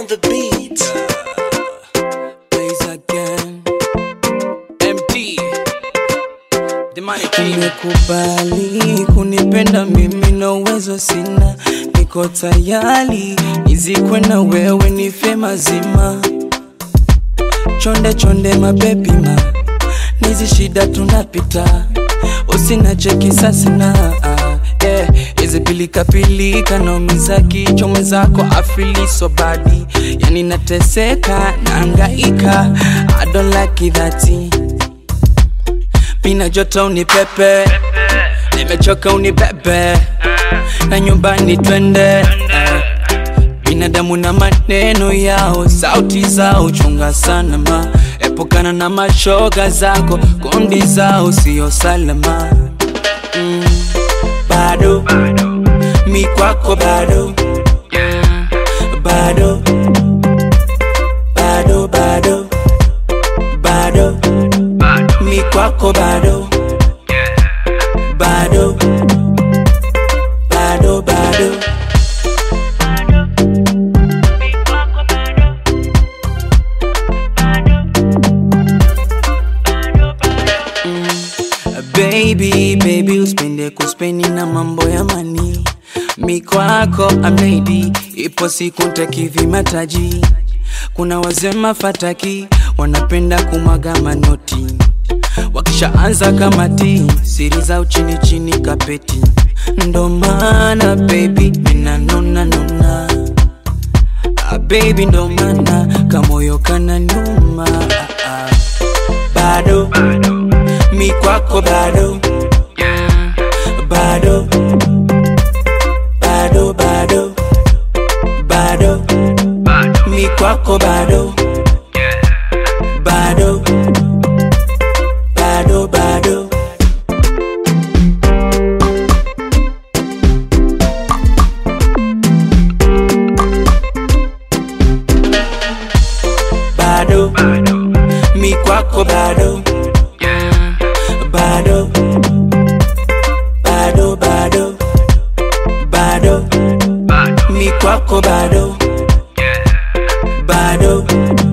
on the beat. Plays again. MD. The money king. Umekubali kunipenda mimi na uwezo sina, niko tayari nizikwe na wewe nife mazima. Chonde chonde mabebi ma, nizi shida tunapita, usinache sasina yeah. Hizi pilika pilika naumiza kichwa mwenzako afili so badi, yani nateseka naangaika, I don't like it that Mina joto unipepe, nimechoka unibebe, na nyumbani twende. Binadamu na maneno yao, sauti zao, chunga sana ma, epukana na mashoga zako, kundi zao sio salama. Mm, bado mi kwako bado bado bado bado bado mi kwako bado bado bado bado baby baby uspende kuspeni na mambo ya mani mi kwako amedi ipo siku ntakivi mataji kuna wazema fataki wanapenda kumwaga manoti wakishaanza kamati siri za uchini chini kapeti ndo maana baby minanona nona ah, baby ndo maana kamoyo kana nyuma ah, ah. bado mi kwako bado bado bado bado bado mi kwako bado bado bado bado bado mi kwako bado bado bado bado bado mi kwako bado bado